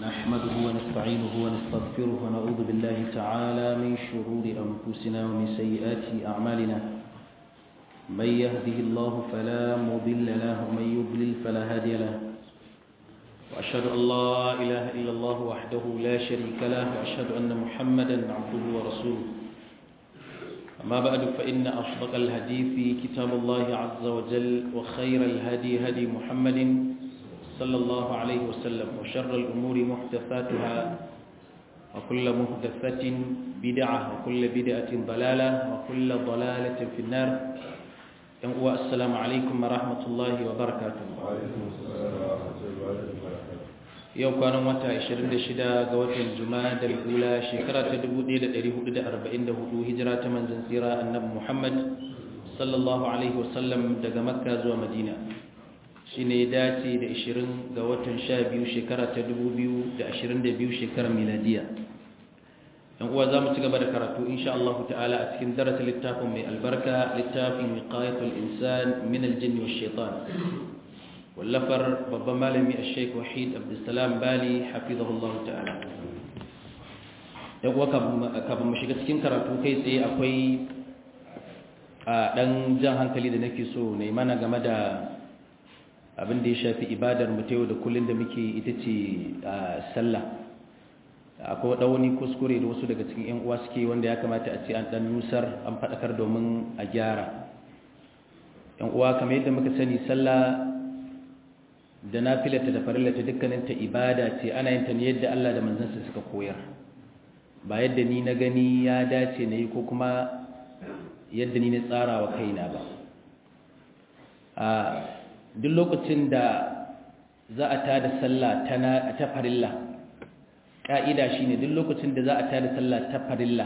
نحمده ونستعينه ونستغفره ونعوذ بالله تعالى من شرور أنفسنا ومن سيئات أعمالنا من يهده الله فلا مضل له ومن يضلل فلا هادي له وأشهد أن لا إله إلا الله وحده لا شريك له وأشهد أن محمدا عبده ورسوله أما بعد فإن أصدق الحديث كتاب الله عز وجل وخير الهدي هدي محمد صلى الله عليه وسلم وشر الأمور محدثاتها وكل محدثة بدعة وكل بدعة ضلالة وكل ضلالة في النار السلام عليكم ورحمة الله وبركاته وعليكم السلام ورحمة الله وبركاته yau kwanan wata 26 ga watan juma'a da ula shekara ta 1444 hijira ta manzon tsira annabi Muhammad sallallahu alaihi wasallam daga makka zuwa madina shine ya dace da 20 ga watan 12 shekara ta 2022 shekarar miladiya yan uwa zamu ci gaba da karatu insha Allah ta'ala a cikin darasin littafin mai albarka littafin wiqayatul insan min al-jinn wash shaitan wallafar babban malami a sheik wahid abdulsalam bali hafizahullahu ta'ala yau kafin mu shiga cikin karatu kai tsaye akwai a ɗan jan hankali da nake so na mana game da abin da ya shafi ibadar mu ta yau da kullum da muke ita ce sallah akwai wani kuskure da wasu daga cikin 'yan uwa suke wanda ya kamata a ce an ɗan nusar an faɗakar domin a gyara 'yan uwa kamar yadda muka sani sallah da nafilata da farillata dukkaninta ibada ce ana yin ta ne yadda Allah da manzansa suka koyar ba yadda ni na gani ya dace na yi ko kuma yadda ni na tsara wa kaina ba a duk lokacin da za a tada sallah ta farilla ƙa'ida shi ne duk lokacin da za a tada sallah ta farilla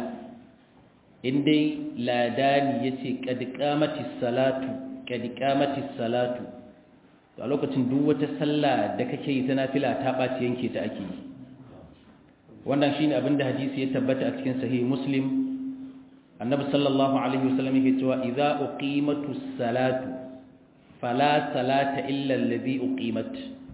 indai ladani ya ce ƙadiƙamatis salatu ƙadiƙamatis salatu a lokacin duk wata sallah da kake yi ta nafila ta ɓaci yanke ta ake yi wannan shine abin da hadisi ya tabbata a cikin sahih muslim annabi sallallahu alaihi wasallam yake cewa idza uqimatu salatu fala salata illa alladhi uqimat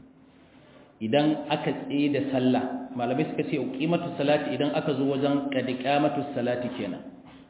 idan aka tsaye da sallah malamai suka ce uqimatu salati idan aka zo wajen qadiqamatu salati kenan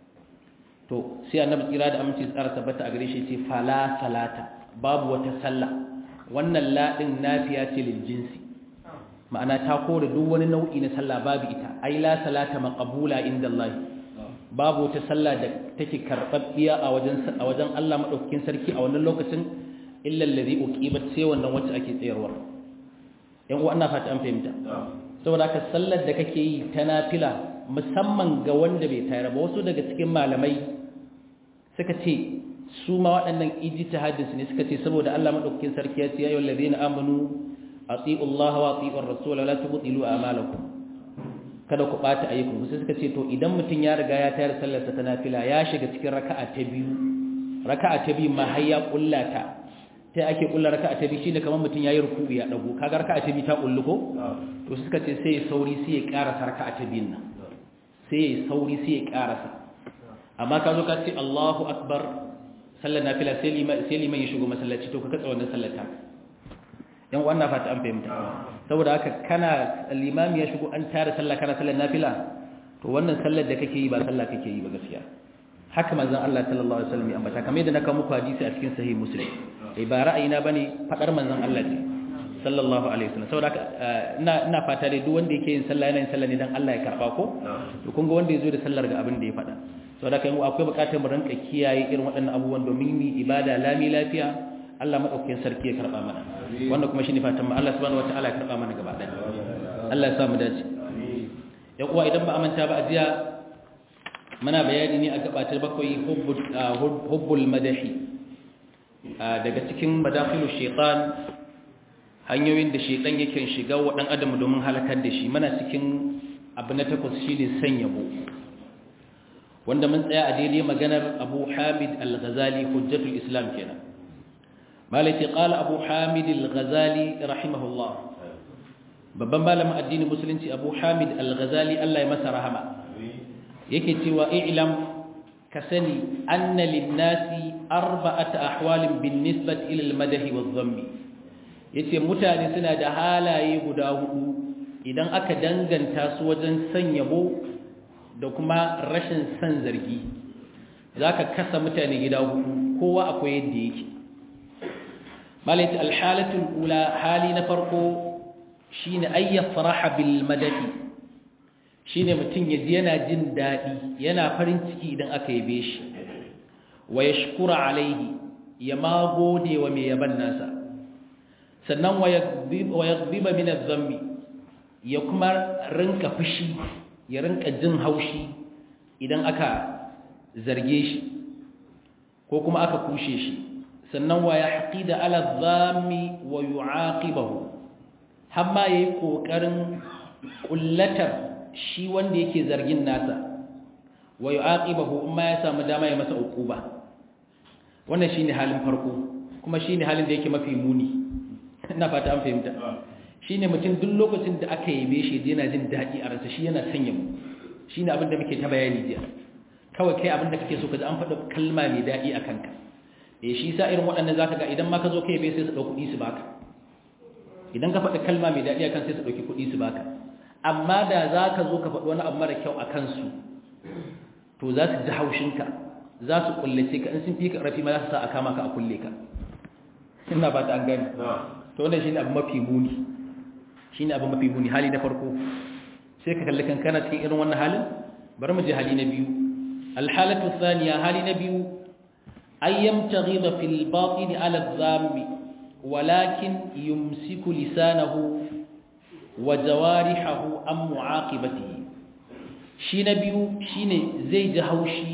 to sai annabi tsira da aminci tsara tabbata a gare shi ce fala salata babu wata sallah wannan laɗin nafiya ce lil jinsi ma'ana ta kore duk wani nau'i na sallah babu ita ai la salata maqbula inda Allah babu wata sallah da take karbabbiya a wajen a wajen Allah madaukakin sarki a wannan lokacin illa allazi uqibat sai wannan wacce ake tsayarwa yan uwa ina fata an fahimta saboda haka sallar da kake yi ta nafila musamman ga wanda bai tayar ba wasu daga cikin malamai suka ce su ma waɗannan ijtihadin su ne suka ce saboda Allah madaukakin sarki ya ce ya ayyuhal ladina amanu atiiu Allah wa atiiu ar-rasul wa la tubtilu a'malakum kada ku bata ayyukan sai suka ce to idan mutun ya riga ya tayar sallar sa ta nafila ya shiga cikin raka'a ta biyu raka'a ta biyu ma har ya kullata sai ake kulla raka'a ta biyu shine kamar mutun yayi ruku'i ya dago kaga raka'a ta biyu ta kullu ko to suka ce sai sauri sai ya karasa raka'a ta biyun nan sai sauri sai ya karasa amma ka zo ka ce Allahu akbar sallar nafila sai liman ya shigo masallaci to ka katsa wannan sallar ta yan wannan fata an fahimta saboda haka kana limami ya shigo an tara sallah kana sallar nafila to wannan sallar da kake yi ba sallah kake yi ba gaskiya haka manzon Allah sallallahu alaihi wasallam ya ambata kamar yadda na kawo muku hadisi a cikin sahih muslim eh ba ra'ayina bane fadar manzon Allah ne sallallahu alaihi wasallam saboda haka ina ina fata dai duk wanda yake yin sallah yana yin sallah ne dan Allah ya karba ko to kun ga wanda yazo da sallar ga abin da ya faɗa saboda kai akwai bukatar mu ranka kiyaye irin waɗannan abubuwan domin mu ibada lami lafiya Allah madaukakin sarki ya karba mana wannan kuma shine fatan mu Allah subhanahu wataala ya karba mana gaba ɗaya Allah ya sa mu dace ya kuwa idan ba amanta ba ajiya muna bayani ne a gabatar bakwai hubbul hubbul madahi daga cikin madakhilu shaytan hanyoyin da shaytan yake shiga wa dan adam domin halakar da shi muna cikin abu na takwas shine san yabo wanda mun tsaya a daidai maganar abu hamid al-ghazali hujjatul islam kenan malaki qala abu hamid al-ghazali rahimahullah babban malamin addinin musulunci abu hamid al-ghazali Allah ya masa rahama yake cewa i'lam ka sani anna lin-nasi arba'ata ahwalin bin-nisbati ila al-madahi wadh-dhammi yace mutane suna da halaye guda hudu idan aka danganta su wajen san yabo da kuma rashin san zargi zaka kasa mutane gida hudu kowa akwai yadda yake malaiti alhalatul ula hali na farko shine ayya faraha bil madadi shine mutum yaji yana jin dadi yana farin ciki idan aka yabe shi wa yashkura alaihi ya ma gode wa mai yaban nasa sannan wa yaghdiba min adh-dhanbi ya kuma rinka fushi ya rinka jin haushi idan aka zarge shi ko kuma aka kushe shi sannan wa yahqida ala adh-dhammi wa yu'aqibahu hamma yayi kokarin kullatar shi wanda yake zargin nasa wa yu'aqibahu amma ya samu dama ya masa uquba wannan shine halin farko kuma shine halin da yake mafi muni ina fata an fahimta shine mutum duk lokacin da aka yabe shi yana jin dadi a ransa shi yana sanya mu shine abin da muke ta bayani jiya kawai kai abin da kake so ka ji an faɗa kalma mai dadi a kanka eh shi sa irin waɗannan zaka ga idan ma ka zo kai bai sai su dauki kuɗi su baka idan ka faɗa kalma mai dadi akan sai su dauki kuɗi su baka amma da zaka zo ka faɗi wani abu mara kyau akan su to za su ji haushinka za su kullace ka in sun fi ka rafi ma za su sa a kama ka a kulle ka ina ba ta an gani to wannan shine abu mafi muni shine abu mafi muni hali na farko sai ka kalli kankana cikin irin wannan halin bari mu je hali na biyu alhalatu thaniya hali na biyu ay yamtaghidha fil batin ala dhambi walakin yumsiku lisanahu wa jawarihahu am mu'aqibatihi shi na biyu shine zai ji haushi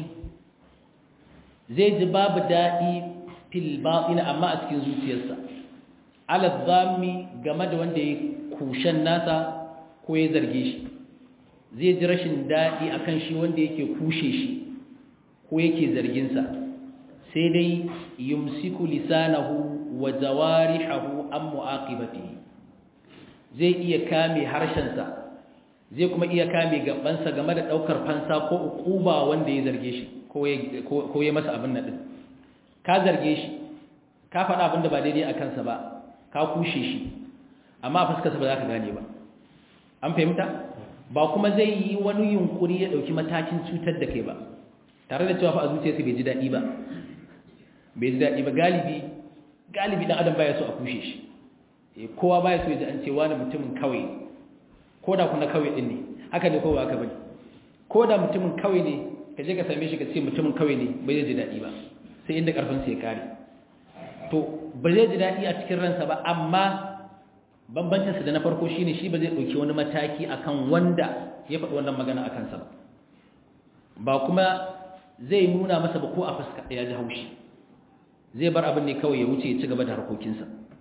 zai ji babu daɗi fil batin amma a cikin zuciyarsa ala dhammi game da wanda ya kushen nasa ko ya zarge shi zai ji rashin daɗi akan shi wanda yake kushe shi ko yake zarginsa sai dai yumsiku lisanahu wa jawarihahu an mu'aqibatihi zai iya kame harshensa zai kuma iya kame gabansa game da daukar fansa ko ukuba wanda ya zarge shi ko ya masa abin nan ka zarge shi ka faɗa abin da ba daidai a kansa ba ka kushe shi amma a fuskarsa ba za ka gane ba an fahimta ba kuma zai yi wani yunkuri ya ɗauki matakin cutar da kai ba tare da cewa fa a zuciyarsa bai ji daɗi ba bai ji daɗi ba galibi galibi ɗan adam baya so a kushe shi kowa baya so ya ji an ce wani mutumin kawai ko da kuna kawai ɗin ne haka ne kowa aka bane ko da mutumin kawai ne ka je ka same shi ka ce mutumin kawai ne bai ji daɗi ba sai inda ƙarfinsa ya kare to ba zai ji daɗi a cikin ransa ba amma bambancinsa da na farko shine shi ba zai ɗauki wani mataki akan wanda ya faɗi wannan magana a kansa ba ba kuma zai nuna masa ba ko a fuska ya ji haushi zai bar abin ne kawai ya wuce ya ci gaba da harkokinsa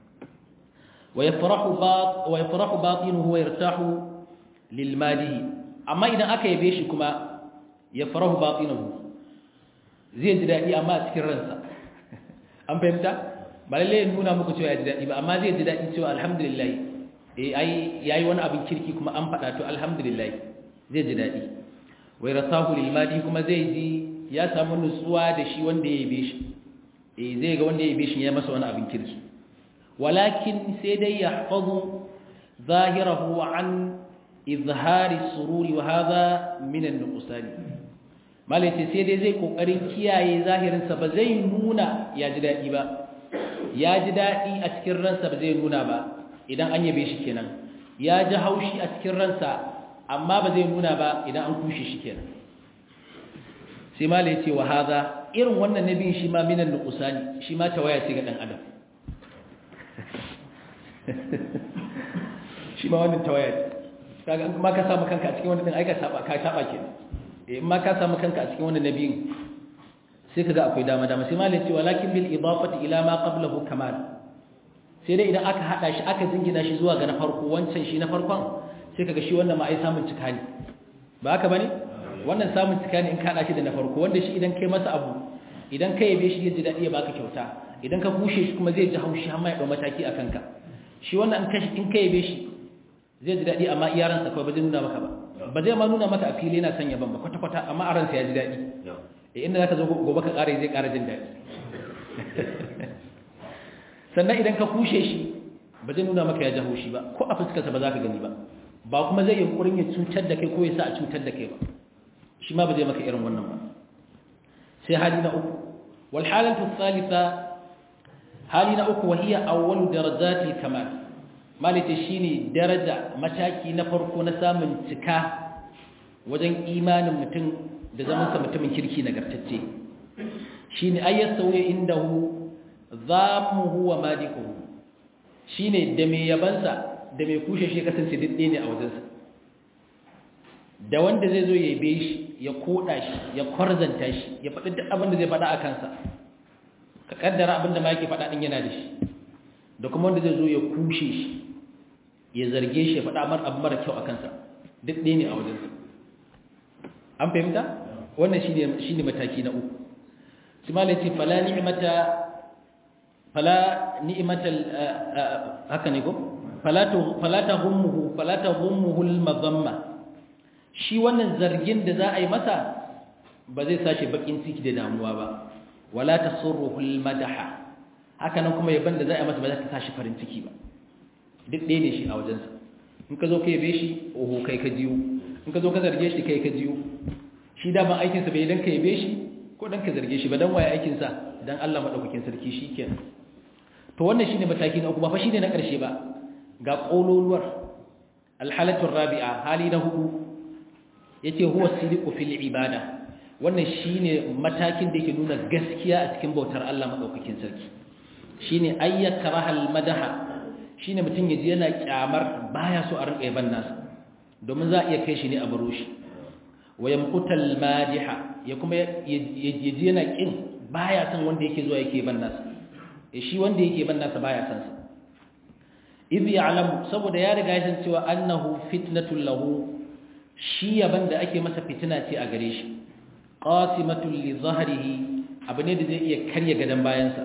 wa yafrahu batinuhu wa yartahu lil madihi amma idan aka yabe shi kuma yafrahu batinuhu zai ji daɗi amma a cikin ransa an fahimta ba lalle ya nuna muku cewa ya ji daɗi ba amma zai ji daɗi cewa alhamdulillah eh ai yayi wani abin kirki kuma an faɗa to alhamdulillah zai ji daɗi wai rasahu lil madi kuma zai ji ya samu nutsuwa da shi wanda ya yabe shi eh zai ga wanda ya yabe shi ya masa wani abin kirki walakin sai dai yahfazu zahirahu an izhari sururi wa hadha min an-nuqsani malaiti sai dai zai kokarin kiyaye zahirinsa ba zai nuna ya ji daɗi ba ya ji daɗi a cikin ransa ba zai nuna ba idan an yabe shi kenan ya ji haushi a cikin ransa amma ba zai nuna ba idan an kushe shi kenan sai mala ya ce wa haza irin wannan nabin shi ma minan nuqsani shi ma tawaya ce ga dan adam shi ma wannan tawaya ce kaga in ma ka samu kanka a cikin wannan din ai ka saba ka saba kenan in ma ka samu kanka a cikin wannan nabiyin sai kaga akwai dama dama sai malai ce walakin bil idafati ila ma qablahu kamal sai dai idan aka hada shi aka jingina shi zuwa ga na farko wancan shi na farkon sai kaga shi wannan ma ai samun cika ne ba haka bane wannan samun cika ne in ka hada shi da na farko wanda shi idan kai masa abu idan kai yabe shi zai ji dadi ya baka kyauta idan ka kushe shi kuma zai ji haushi har ma ya dau mataki a kanka shi wannan in ka in kai yabe shi zai ji dadi amma iyaransa kawai ba zai nuna maka ba ba zai ma nuna maka a fili yana son yaban ba kwata kwata amma a ransa ya ji dadi inda za ka zo gobe ka ƙara zai ƙara jin daɗi sannan idan ka kushe shi ba zai nuna maka ya ji haushi ba ko a fuskarsa ba za ka gani ba ba kuma zai yunkurin ya cutar da kai ko ya sa a cutar da kai ba shi ma ba zai maka irin wannan ba sai hali na uku wal halatu thalitha hali na uku wahiya awwalu darajati kamal malita shine daraja mataki na farko na samun cika wajen imanin mutum da zaman sa mutumin kirki nagartacce shine ayyasawi indahu zamuhu wa madikuhu shine da mai yabansa da mai kushe shi kasance didde ne a wajensa da wanda zai zo ya yabe shi ya koda shi ya kwarzanta shi ya faɗi duk abin da zai faɗa a kansa ka kaddara abin da ma yake faɗa ɗin yana da shi da kuma wanda zai zo ya kushe shi ya zarge shi ya faɗa mar abu mara kyau a kansa duk ɗaya ne a wajensa an fahimta wannan shi ne mataki na uku su ma ce fala ni'imata fala ni'imatal haka ne ko fala ta hummuhu fala ta hummuhu al-mazamma shi wannan zargin da za a yi masa ba zai sashi bakin ciki da damuwa ba wala tasurruhu al-madaha haka nan kuma yaban da za a yi masa ba za ta sashi farin ciki ba duk ɗaya ne shi a wajensa in ka zo ka yabe shi oho kai ka jiyo in ka zo ka zarge shi kai ka jiyo shi da ban aikinsa bai dan ka yabe shi ko dan ka zarge shi ba dan waye aikinsa dan Allah madaukakin sarki shikenan to wannan shine mataki na uku ba fa shine na ƙarshe ba ga kololuwar alhalatu rabi'a hali na hudu yace huwa sidiqu fil ibada wannan shine matakin da yake nuna gaskiya a cikin bautar Allah madaukakin sarki shine ayyakraha al madaha shine mutun yaji yana kyamar baya so a rinka yaban nasa domin za a iya kai shi ne a baro shi wa yamqutal madiha ya kuma yaji yana kin baya san wanda yake zuwa yake ban nasa shi wanda yake ban nasa baya san sa idh ya'lamu saboda ya riga ya san cewa annahu fitnatul lahu shi yaban da ake masa fitina ce a gare shi qasimatul li zahrihi abu ne da zai iya karya gadan bayansa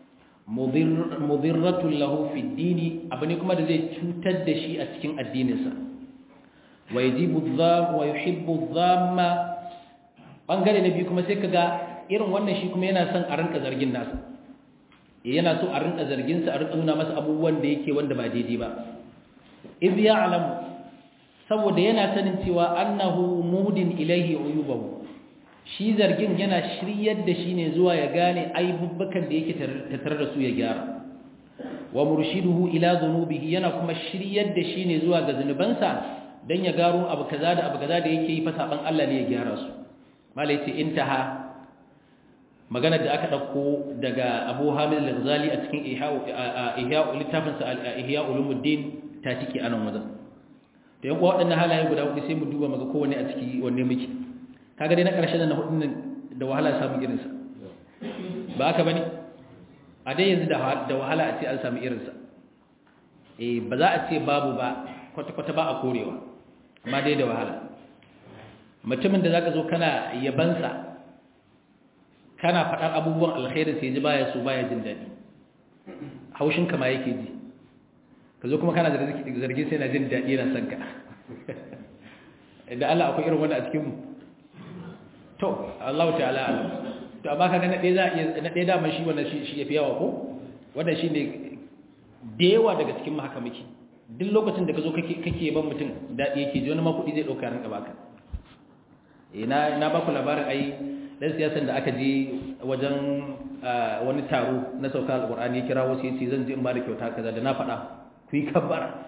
mudirratul lahu fi dini abu ne kuma da zai cutar da shi a cikin addininsa wa yajibu dham wa yuhibbu dhamma bangare na biyu kuma sai kaga irin wannan shi kuma yana son a rinka zargin nasa yana so a rinka zargin sa a rinka nuna masa abubuwan da yake wanda ba daidai ba iz ya'lamu saboda yana sanin cewa annahu muhdin ilaihi uyubahu shi zargin yana shiryar da shi ne zuwa ya gane aibubbakan da yake tattare da su ya gyara wa murshiduhu ila dhunubihi yana kuma shiryar da shi ne zuwa ga zunubansa dan ya garo abu kaza da abu kaza da yake yi fa saban Allah ne ya gyara su malai ce intaha magana da aka dauko daga Abu Hamid al-Ghazali a cikin Ihya littafin sa Ihya ulumuddin ta tike anan wajen to yan waɗannan halaye guda hudu sai mu duba maga kowanne a ciki wanne muke kaga dai na ƙarshen na hudun nan da wahala samu irinsa ba haka bane a dai yanzu da wahala a ce an samu irinsa eh ba za a ce babu ba kwata-kwata ba a korewa amma dai da wahala mutumin da zaka zo kana yabansa kana faɗar abubuwan alkhairin sai ji baya so baya jin daɗi haushin kama yake ji ka zo kuma kana zargin sai na jin daɗi yana son ka idan Allah akwai irin wanda a cikinmu to Allah ta'ala alam to amma kaga na ɗaya za iya na ɗaya dama shi wannan shi yafi yawa ko wannan shine da yawa daga cikin haka muke duk lokacin da ka zo kake kake ban mutum daɗi yake ji wani ma kuɗi zai ɗauka ranka baka eh na na baku labarin ai dan siyasan da aka je wajen wani taro na sauka alqur'ani ya kira wasu yace zan je in ba da kyauta kaza da na faɗa ku yi kabbara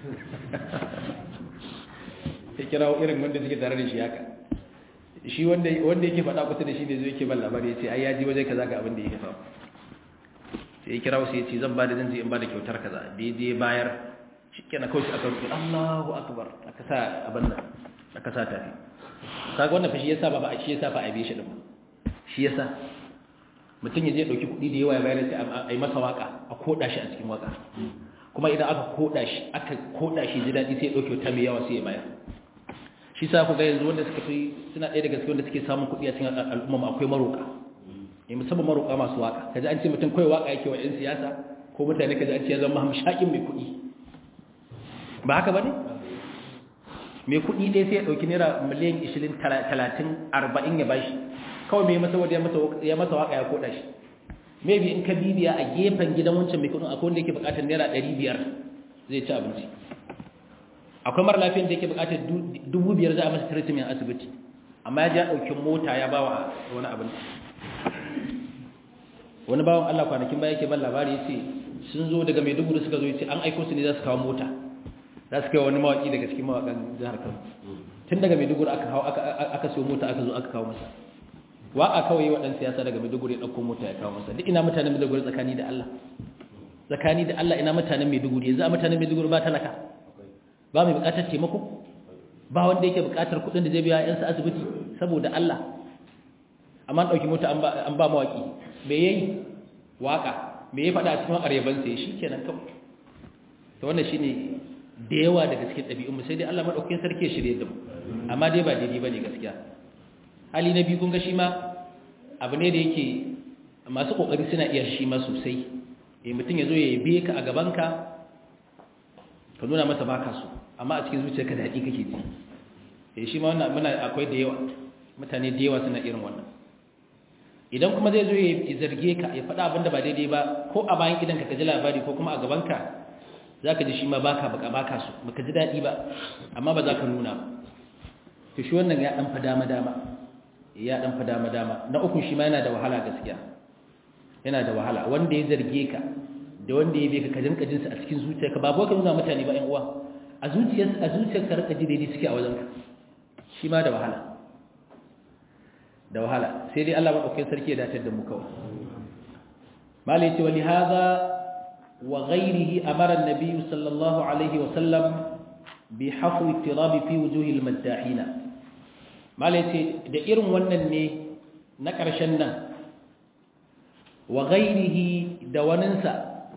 ya kira irin wanda suke tare da shi haka shi wanda yake faɗa kusa da shi ne zai ke ban labari ya ce ai ya ji waje kaza ga abin da yake faru sai ya kira wasu ya ce zan ba da zan je in ba da kyautar kaza da ya je bayar shi kenan kawai shi aka rufe Allahu akbar aka sa abin nan aka sa tafi kaga wannan fa shi yasa ba ba shi yasa fa a bi shi din shi yasa mutum ya je dauki kuɗi da yawa ya bayar sai a yi masa waka a koda shi a cikin waka kuma idan aka koda shi aka koda shi ji daɗi sai ya dauke ta mai yawa sai ya bayar shi sa ku ga yanzu wanda suka fi suna ɗaya daga cikin wanda suke samun kuɗi a cikin al'umma akwai maroka eh musamman maroka masu waka kaji an ce mutum kai waka yake wa ƴan siyasa ko mutane kaji an ce ya zama hamshakin mai kuɗi ba haka bane mai kuɗi ɗaya sai ya ɗauki naira miliyan 20 30 40 ya bashi kawai mai masa wadda ya masa waka ya koda shi maybe in ka bibiya a gefen gidan wancan mai kuɗin akwai wanda yake buƙatar naira 500 zai ci abinci akwai mara lafiyan da yake bukatar dubu biyar za a masa treatment asibiti amma ya ji ya ɗauki mota ya bawa wani abin wani bawan Allah kwanakin baya yake ban labari yace sun zo daga Maiduguri suka zo yace an aiko su ne za su kawo mota za su kai wani mawaki daga cikin mawakan jihar Kano tun daga Maiduguri aka kawo aka aka siyo mota aka zo aka kawo masa waka kawai waɗansu siyasa daga Maiduguri ya ɗauko mota ya kawo masa duk ina mutanen Maiduguri tsakani da Allah tsakani da Allah ina mutanen Maiduguri yanzu a mutanen Maiduguri ba talaka ba mai buƙatar taimako ba wanda yake buƙatar kuɗin da zai biya yansa asibiti saboda Allah amma an ɗauki mota an ba mawaƙi me yayi waka me ya faɗa a cikin wakar yaban sai shi kenan kawai to wannan shine da yawa daga cikin ɗabi'un mu sai dai Allah madaukakin sarki ya shirye da mu amma dai ba daidai bane gaskiya hali na biyu kun ga shi ma abu ne da yake masu kokari suna iya shi ma sosai eh mutum ya zo ya yabe ka a gaban ka ka nuna masa baka so amma a cikin zuciyarka da haƙi kake ji eh shi ma wannan muna akwai da yawa mutane da yawa suna irin wannan idan kuma zai zo ya zarge ka ya faɗa abin da ba daidai ba ko a bayan idan ka ji labari ko kuma a gabanka za ka ji shi ma baka baka baka su baka ji daɗi ba amma ba za ka nuna ba to shi wannan ya ɗan fa dama dama ya ɗan fa dama dama na uku shi ma yana da wahala gaskiya yana da wahala wanda ya zarge ka da wanda ya bai ka kajin kajinsa a cikin zuciyarka ba ka nuna mutane ba ƴan uwa a zuciyarsa a zuciyarka rika ji daidai suke a wajenka shi ma da wahala da wahala sai dai Allah madaukakin sarki ya datar da mu kawai mala yace wali hadha wa ghayrihi amara an-nabiy sallallahu alaihi wa sallam bi hafwi ittirab fi wujuhi al-maddahin mala yace da irin wannan ne na karshen nan wa ghayrihi da waninsa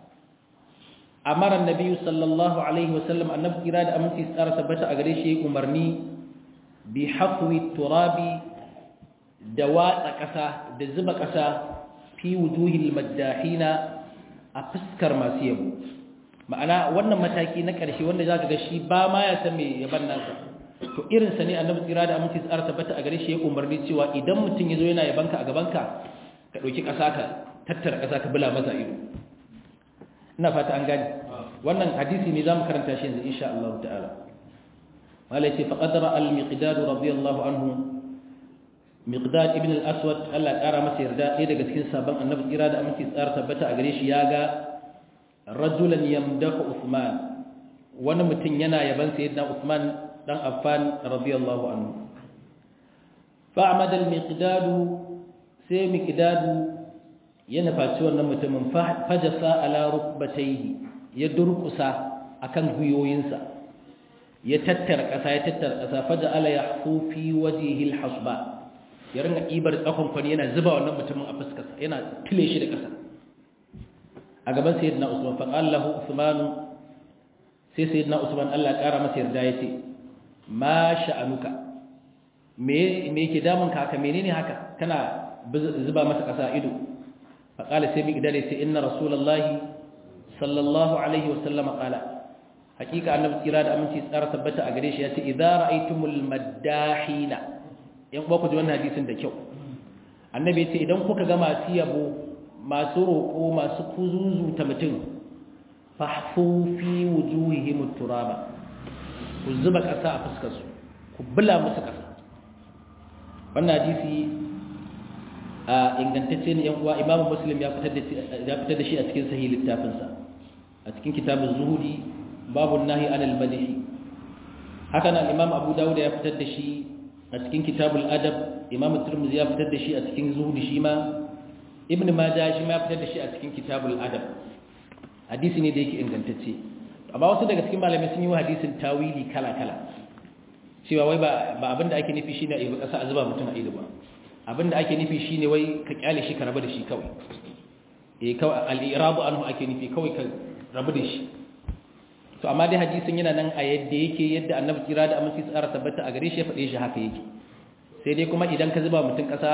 amara an-nabiy sallallahu alaihi wa sallam annabi kira da aminci tsara tabbata a gare shi umarni bi hafwi turabi da watsa ƙasa da zuba ƙasa fi wujuhil maddahina a fuskar masu yabo ma'ana wannan mataki na ƙarshe wanda za ka ga shi ba ma ya san mai yaban nasa to irinsa ne annabi tsira da aminci tsara tabbata a gare shi ya umarni cewa idan mutum ya zo yana yabanka a gabanka ka ɗauki ƙasa ka tattara ƙasa ka bula masa ido ina fata an gani wannan hadisi ne za mu karanta shi yanzu insha Allah ta'ala wala ce faqadara al-miqdad radiyallahu anhu miqdad ibn al-aswad Allah kara masa yarda ɗaya daga cikin sabon annabi tsira da aminci tsara tabbata a gare shi ya ga rajulan yamdahu Uthman wani mutum yana yaban sayyidina Uthman dan Affan radiyallahu anhu fa'amada al-miqdad sai miqdad ya nufaci wannan mutumin fajasa ala rukbatayhi ya durkusa akan guyoyinsa ya tattara ƙasa ya tattara ƙasa faja ala yahfu fi wajhihi al-hasba ya ringa ibar tsakon kwani yana zuba wannan mutumin a fuskarsa yana tile shi da ƙasa a gaban sayyidina usman fa qala lahu usman sai sayyidina usman Allah ƙara masa yarda yace ma sha'anuka me me yake damun ka haka menene haka kana zuba masa ƙasa ido fa qala sai bi idare sai inna rasulullahi sallallahu alaihi wasallam qala hakika annabi tsira da aminci tsara tabbata a gare shi yace idza ra'aytumul maddahina yan uwa ku ji wannan hadisin da kyau annabi ya ce idan kuka ga masu yabo masu roƙo masu kuzuzu ta mutum fahfu fi wujuhihim turaba ku zuba ƙasa a fuskar su ku bula musu ƙasa wannan hadisi a ingantacce ne yan uwa imamu muslim ya fitar da ya fitar da shi a cikin sahih littafinsa a cikin kitabuz zuhudi babu nahi anil madhi haka nan imam abu dawud ya fitar da shi a cikin kitabul adab imam turmuzi ya fitar da shi a cikin zuhud shi ma ibn majah shi ma ya fitar da shi a cikin kitabul adab hadisi ne da yake ingantacce amma wasu daga cikin malamai sun yi wa hadisin tawili kala kala cewa wai ba ba abinda ake nufi shine a yi kasa a zuba mutum a ido ba abinda ake nufi shine wai ka kyale shi ka rabu da shi kawai eh kawai al-irabu anhu ake nufi kawai ka rabu da shi to amma dai hadisin yana nan a yadda yake yadda annabi kira da amince tsara tabbata a gare shi ya faɗe shi haka yake sai dai kuma idan ka zuba mutum ƙasa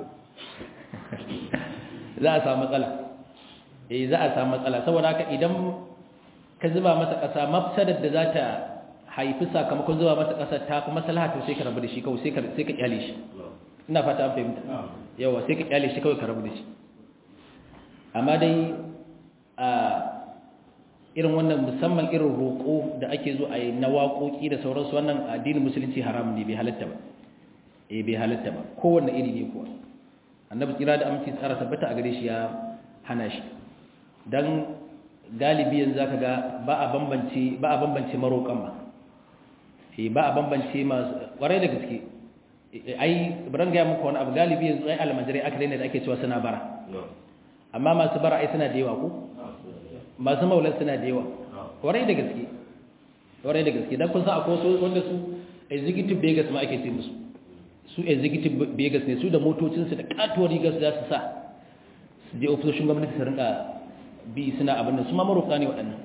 za a samu matsala eh za a samu matsala saboda haka idan ka zuba masa ƙasa mafsadar da za ta haifi sakamakon zuba masa ƙasa ta fi maslaha to sai ka rabu da shi kawai sai ka sai ka kyale shi ina fata an fahimta yawa sai ka kyale shi kawai ka rabu da shi amma dai a irin wannan musamman irin roƙo da ake zo a yi na waƙoƙi da sauransu wannan addinin musulunci haram ne bai halatta ba eh bai halatta ba kowanne iri ne kuwa annabi kira da aminci tsara tabbata a gare shi ya hana shi dan galibi yanzu zaka ga ba a bambance ba a bambance maroƙan ba eh ba a bambance masu ƙwarai da gaske ai buran ga muku wani abu galibi yanzu ai almajirai aka daina da ake cewa suna bara amma masu bara ai suna da yawa ko masu maulan suna da yawa ƙwarai da gaske ƙwarai da gaske dan kun san akwai wasu wanda su executive beggars ma ake ce musu su executive beggars ne su da motocinsu da katuwar rigar su za su sa su je ofisoshin gwamnati su rinka bi suna abin da su ma maroka ne waɗannan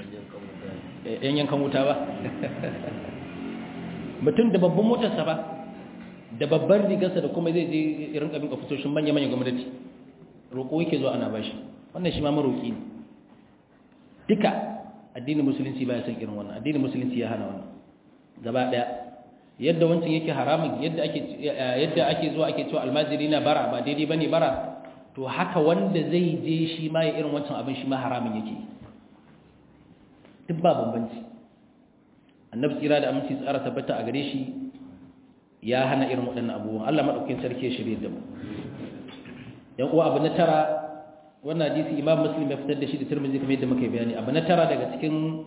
yan yankan wuta ba mutum da babban motarsa ba da babban rigarsa da kuma zai je rinka bin ofisoshin manya-manya gwamnati roƙo yake zuwa ana bashi wannan shi ma maroƙi ne duka addinin musulunci ba ya san irin wannan addinin musulunci ya hana wannan gaba ɗaya yadda wancan yake haramun yadda ake yadda ake zuwa ake cewa almajiri na bara ba daidai bane bara to haka wanda zai je shi ma ya irin wancan abin shi ma haramun yake duk ba bambanci annabi tsira da aminci tsara tabbata a gare shi ya hana irin waɗannan abubuwan Allah madaukakin sarki ya shirye da mu yan uwa abu na tara wannan hadisi imam muslim ya fitar da shi da tirmidhi kamar yadda muka bayani abu na tara daga cikin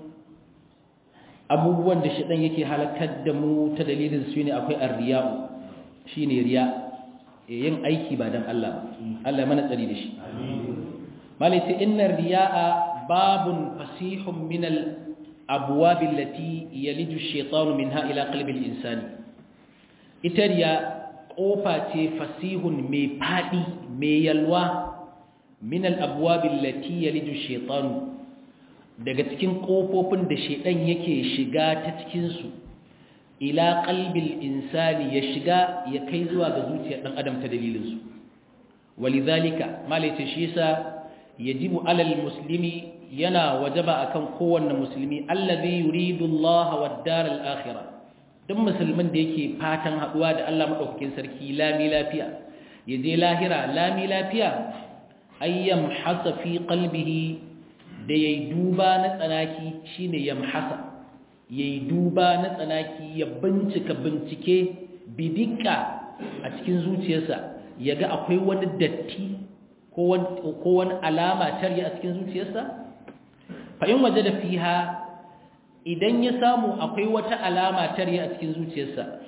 abubuwan da shi ɗan yake halakar da mu ta dalilin su ne akwai arriya'u shi ne riya yin aiki ba don Allah Allah mana tsari da shi malaita inna riya'a babun fasihun minal abuwabin lati yaliju shaitanu min ha'ila kalbin insani ita riya ƙofa ce fasihun mai faɗi mai yalwa minal abuwabin lati yaliju shaitanu daga cikin ƙofofin da shaidan yake shiga ta cikinsu ila qalbil insani ya shiga ya kai zuwa ga zuciyar ɗan adam ta dalilinsu walidhalika malaita shi yasa yajibu alal muslimi yana wajaba akan kowanne musulmi allazi yuridu Allah wad daral akhirah duk musulmin da yake fatan haduwa da Allah madaukakin sarki lami lafiya yaje lahira lami lafiya ayyam hasa fi qalbihi da ya yi duba na tsanaki shi ne ya mahasa ya yi duba na tsanaki ya bincika bincike bidika a cikin zuciyarsa ya ga akwai wani datti ko wani alama tarya a cikin zuciyarsa fa'in waje da fiha idan ya samu akwai wata alama tarya a cikin zuciyarsa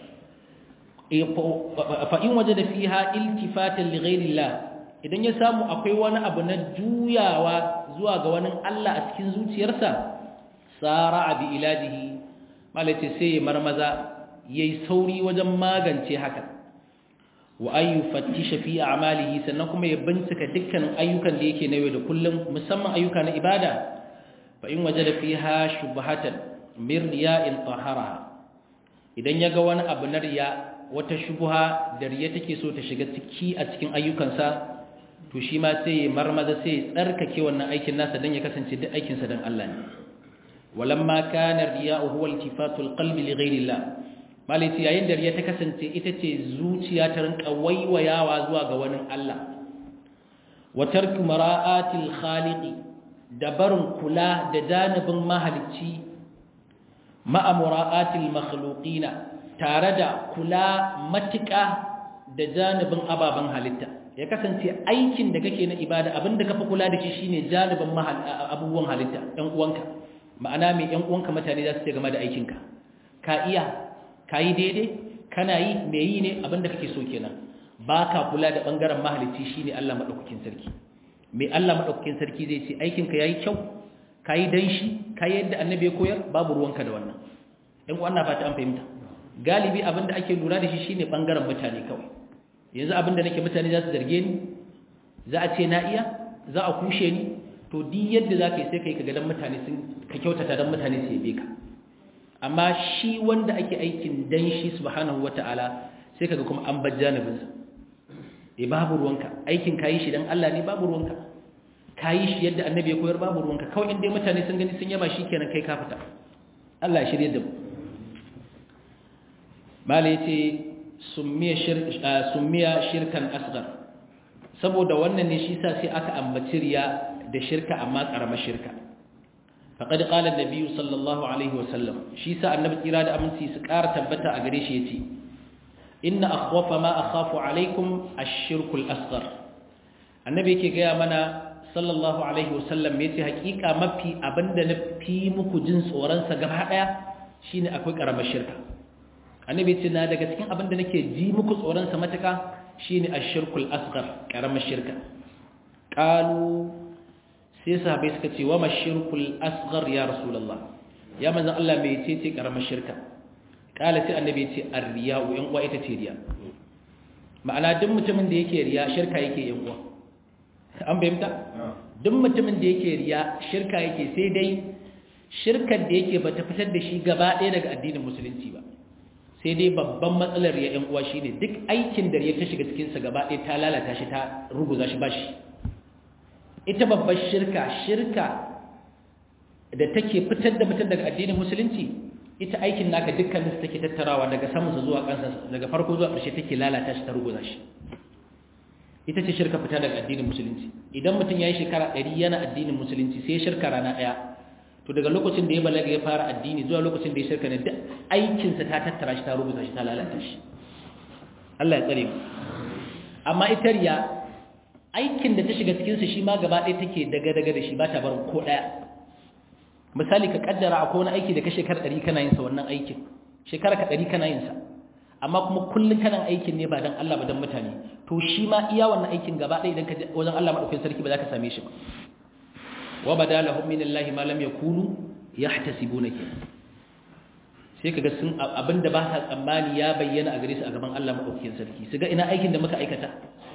fa'in waje da fiha iltifatan lighairillah idan ya samu akwai wani abu na juyawa zuwa ga wani Allah a cikin zuciyarsa tsara bi ilajihi malace sai ya marmaza yayi sauri wajen magance haka wa ayu fattisha fi a'malihi sannan kuma ya bincika dukkanin ayyukan da yake na yau da kullum musamman ayyuka na ibada fa in wajada fiha shubhatan min riya'in tahara idan yaga wani abu na riya wata shubha da riya take so ta shiga ciki a cikin ayyukansa to shi ma sai ya marmaza sai ya tsarkake wannan aikin nasa don ya kasance duk aikinsa don Allah ne walamma kana riya'u huwa iltifatul qalbi li ghayrillah malai yayin da riya ta kasance ita ce zuciya ta rinka waiwayawa zuwa ga wani Allah wa tarku mara'atil khaliqi da barin kula da janibin mahalicci ma'a mura'atil makhluqina tare da kula matuƙa da janibin ababen halitta ya kasance aikin da kake na ibada abinda ka fi kula da shi shine janibin abubuwan halitta ɗan uwanka ma'ana mai ɗan uwanka mutane za su ce game da aikinka ka iya ka yi daidai kana yi mai yi ne abinda kake so kenan ba ka kula da ɓangaren mahalicci shine Allah maɗaukakin sarki mai Allah maɗaukakin sarki zai ce aikinka ya yi kyau ka yi dan shi ka yi yadda annabi ya koyar babu ruwanka da wannan ɗan uwan na fata an fahimta galibi abinda ake lura da shi shine ɓangaren mutane kawai yanzu abinda nake mutane za su zarge ni za a ce na iya za a kushe ni to di yadda za ka yi sai ka yi ka gadon mutane sun ka kyautata don mutane su yabe ka amma shi wanda ake aikin dan shi subhanahu wata'ala sai kaga kuma an bar janibinsa eh babu ruwanka aikin kayi shi dan Allah ne babu ruwanka kayi shi yadda annabi ya koyar babu ruwanka kawai inda mutane sun gani sun yaba kenan kai ka fita Allah ya shirye da mu mala yace summiya shirkan asgar saboda wannan ne shi sa sai aka ambaci riya da shirka amma karamar shirka faqad qala an-nabi sallallahu alaihi wasallam shi sa annabi tsira da aminci su ƙara tabbata a gare shi yace inna akhwafa ma akhafu alaikum ash-shirkul asghar annabi yake ga mana sallallahu alaihi wasallam yace hakika mafi abinda na fi muku jin tsoron sa gaba daya shine akwai karamar shirka annabi yace na daga cikin abinda nake ji muku tsoron sa mataka shine ash-shirkul asghar karamar shirka qalu sai sahabbai suka ce wa mashirkul asghar ya rasulullah ya manzon Allah me yace ce karamar shirka kala sai annabi yace ar-riya'u yan uwa ita ce riya ma'ana duk mutumin da yake riya shirka yake yan uwa an bayyanta duk mutumin da yake riya shirka yake sai dai shirkar da yake bata fitar da shi gaba ɗaya daga addinin musulunci ba sai dai babban matsalar ya yan uwa shine duk aikin da ya ta shiga cikin sa gaba ɗaya ta lalata shi ta ruguza shi ba shi ita babbar shirka shirka da take fitar da mutum daga addinin musulunci ita aikin naka dukkanin su take tattarawa daga samunsa zuwa kansa daga farko zuwa ƙarshe take lalata shi ta ruguza shi ita ce shirka fita daga addinin musulunci idan mutum ya yi shekara ɗari yana addinin musulunci sai shirka rana ɗaya to daga lokacin da ya balaga ya fara addini zuwa lokacin da ya shirka ne duk aikinsa ta tattara shi ta ruguza shi ta lalata shi Allah ya tsare mu amma ita riya aikin da ta shiga cikinsa shi ma gaba ɗaya take daga-daga da shi ba ta barin ko ɗaya misali ka kaddara akwai wani aiki da ka shekara ɗari kana yinsa wannan aikin shekara ka ɗari kana yinsa amma kuma kullum kana aikin ne ba don Allah ba don mutane to shi ma iya wannan aikin gaba ɗaya idan ka je wajen Allah maɗaukakin sarki ba za ka same shi ba wa bada lahum min Allah ma lam yakunu yahtasibuna ke sai kaga sun abinda ba sa tsammani ya bayyana a gare su a gaban Allah maɗaukakin sarki su ga ina aikin da muka aikata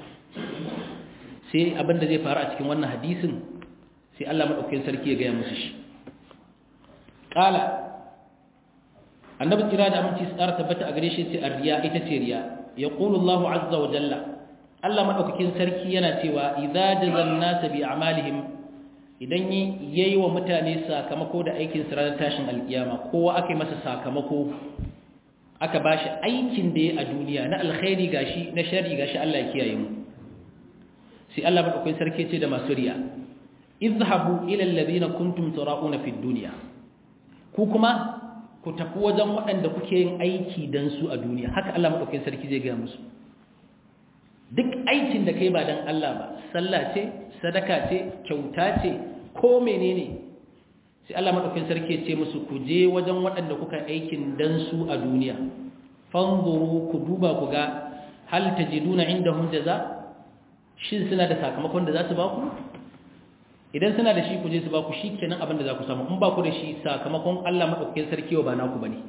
sai abinda zai faru a cikin wannan hadisin sai Allah madaukakin sarki ya gaya musu shi qala annabi kira da aminci tsara tabbata a gare shi sai arriya ita ce riya yaqulu Allahu azza wa jalla Allah madaukakin sarki yana cewa idza jazal nas bi a'malihim idan yayi wa mutane sakamako da aikin su ranar tashin alkiyama kowa aka yi masa sakamako aka bashi aikin da ya a duniya na alkhairi gashi na shari gashi Allah ya kiyaye mu sai Allah madaukakin sarki ce da masu riya izhabu ila alladhina kuntum tura'una fid dunya ku kuma ku tafi wajen waɗanda kuke yin aiki dan su a duniya haka Allah madaukakin sarki zai ga musu duk aikin da kai ba dan Allah ba sallah ce sadaka ce kyauta ce ko menene sai Allah madaukakin sarki ya ce musu ku je wajen waɗanda kuka aikin dan su a duniya fanzuru ku duba ku ga hal tajiduna indahum jaza' shin suna da sakamakon da za su ba ku idan suna da shi ku je su ba ku shi kenan abin da za ku samu in ba ku da shi sakamakon Allah maɗaukakin sarki wa ba naku ba ne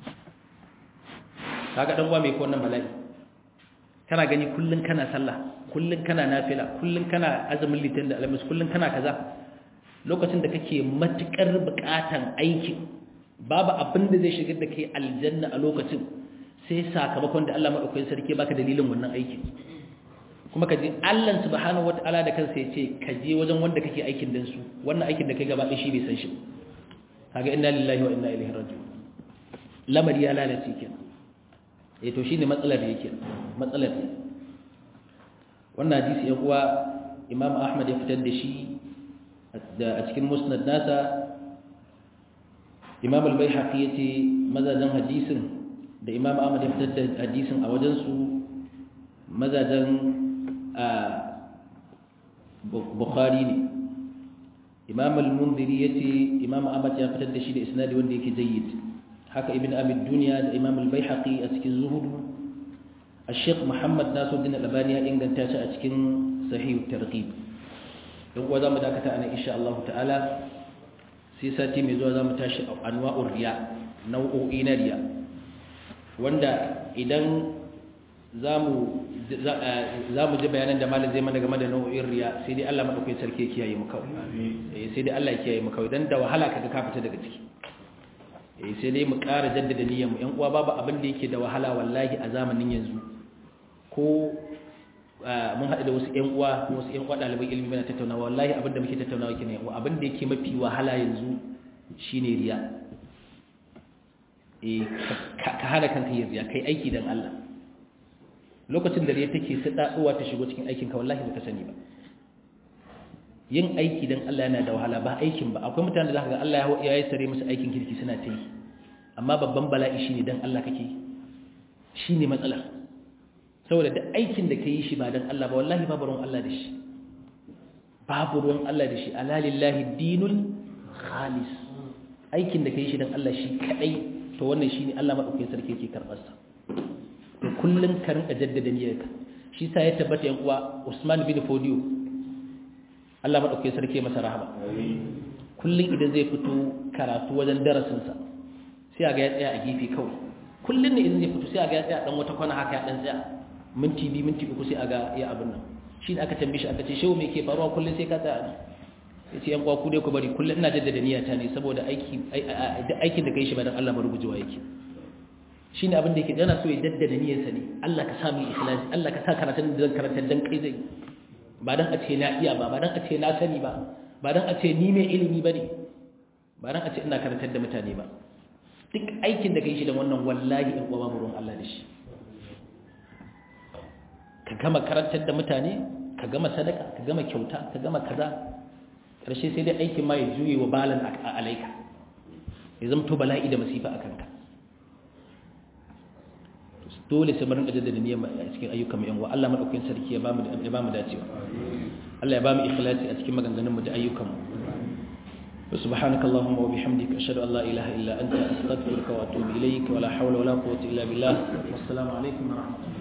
kaga ɗan uwa mai ko wannan bala'i kana gani kullum kana sallah kullum kana nafila kullum kana azumin litin da alamis kullum kana kaza lokacin da kake matukar buƙatan aikin babu abin da zai shigar da kai aljanna a lokacin sai sakamakon da Allah maɗaukakin sarki baka dalilin wannan aikin kuma ka ji Allah subhanahu wata'ala da kansa ya ce ka je wajen wanda kake aikin dan su wannan aikin da kai gaba ɗaya shi bai san shi kaga inna lillahi wa inna ilaihi raji'un lamari ya lalace kenan eh to shine matsalar yake matsalar ne wannan hadisi ya kuwa Imam Ahmad ya fitar da shi a cikin musnad nasa Imam al-Baihaqi yace mazajen hadisin da Imam Ahmad ya fitar da hadisin a wajen su mazajen bukhari ne imam al-mundiri yace imam ahmad ya fitar da shi da isnadi wanda yake jayyid haka ibn abi dunya da imam al-baihaqi a cikin zuhud al-sheikh muhammad nasuddin al-albani ya inganta shi a cikin sahih targhib dan kuwa zamu dakata anan insha Allah ta'ala sai sati mai zuwa zamu tashi anwa'ur riya nau'o'i na riya wanda idan zamu za mu ji bayanan da malam zai mana game da nau'in riya sai dai Allah madaukakin sarki ya kiyaye mu kawai eh sai dai Allah ya kiyaye mu kawai dan da wahala kaga ka fita daga ciki eh sai dai mu ƙara jaddada niyyar mu ƴan uwa babu abin da yake da wahala wallahi a zamanin yanzu ko mun haɗu da wasu ƴan uwa wasu ƴan uwa ɗaliban ilimi muna tattaunawa wallahi abin da muke tattaunawa kenan ƴan uwa abin da yake mafi wahala yanzu shine riya eh ka hana kanka yin riya kai aiki dan Allah lokacin da riya take sadaduwa ta shigo cikin aikinka wallahi baka sani ba yin aiki dan Allah yana da wahala ba aikin ba akwai mutane da zaka ga Allah ya yi sare musu aikin kirki suna ta yi amma babban bala'i shine dan Allah kake shine matsala saboda da aikin da kai shi ba dan Allah ba wallahi babu ruwan Allah da shi babu ruwan Allah da shi ala lillahi dinul khalis aikin da kai shi dan Allah shi kadai to wannan shine Allah madaukakin sarki yake karbar sa to kullun ka rinka jaddada niyyarka shi sa ya tabbata yan uwa Usman bin Fodio Allah madaukakin sarki masa rahama kullun idan zai fito karatu wajen darasin sa sai ga ya tsaya a gefe kawai kullun ne idan zai fito sai ga ya tsaya dan wata kwana haka ya dan tsaya minti biyu minti uku sai ga ya abin nan shi da aka tambaye shi aka ce shehu me ke faruwa kullun sai ka tsaya ya ce yan kwa ku dai ku bari kullun ina jaddada niyyata ne saboda aiki aikin da kai shi ba dan Allah marubujewa yake shi ne abin da yake yana so ya daddada niyyarsa ne Allah ka sa mu ikhlasi Allah ka sa karatun da zan karanta dan kai zai ba dan a ce na iya ba ba dan a ce na sani ba ba dan a ce ni mai ilimi bane ba dan a ce ina karantar da mutane ba duk aikin da kai shi da wannan wallahi in uwa babu ruwan Allah da shi ka gama karantar da mutane ka gama sadaka ka gama kyauta ka gama kaza karshe sai dai aikin ma ya juye wa balan a alaika ya zamto bala'i da masifa a kanka dole sai mu rinka jaddada niyyar a cikin ayyukan mu yan uwa Allah madaukakin sarki ya bamu ya bamu dacewa Allah ya bamu ikhlasi a cikin maganganun mu da ayyukan mu subhanaka allahumma wa bihamdika ashhadu an la ilaha illa anta astaghfiruka wa atubu ilayk wa la hawla wa la quwwata illa billah wassalamu alaikum wa rahmatullahi